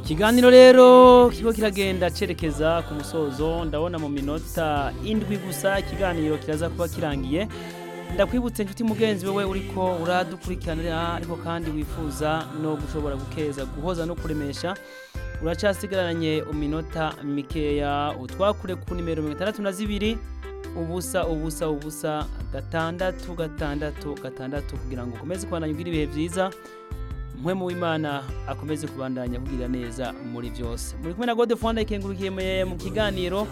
ikiganiro rero kiba kiragenda cerekeza ku musozo ndabona mu minota indwi gusa ikiganiro kiraza kuba kirangiye ndakwibutse inshuti mugenzi wewe uriko uradukurikiranira ariko kandi wifuza no gushobora gukeza guhoza no kuremesha uracasigaranye iminota mikeya utwakure ku nimero mirongo itandatu na zibiri ubusa ubusa ubusa gatandatu gatandatu gatandatu kugira ngo ukomeze kubandanya ugira ibihe byiza mwe mu w'imana akomeze kubandanya kugira neza muri byose muri kumwe na gode fonda ikengurukiye mu kiganiro